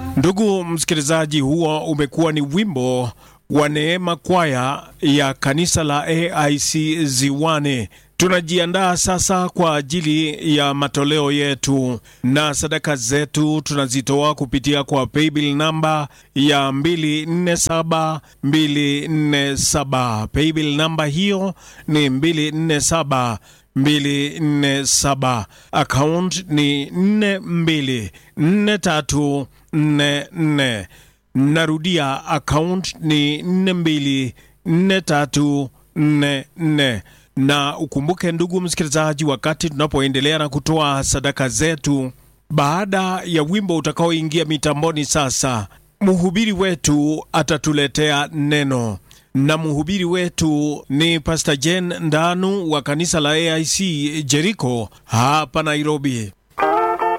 Ndugu msikilizaji, huo umekuwa ni wimbo wa Neema Kwaya ya kanisa la AIC Ziwani. Tunajiandaa sasa kwa ajili ya matoleo yetu na sadaka zetu tunazitoa kupitia kwa paybill namba ya 247 247. Paybill namba hiyo ni 247 247. Account ni 424344. Narudia, account ni 424344 na ukumbuke ndugu msikilizaji, wakati tunapoendelea na kutoa sadaka zetu, baada ya wimbo utakaoingia mitamboni sasa, mhubiri wetu atatuletea neno, na mhubiri wetu ni Pastor Jen Ndanu wa kanisa la AIC Jericho hapa Nairobi.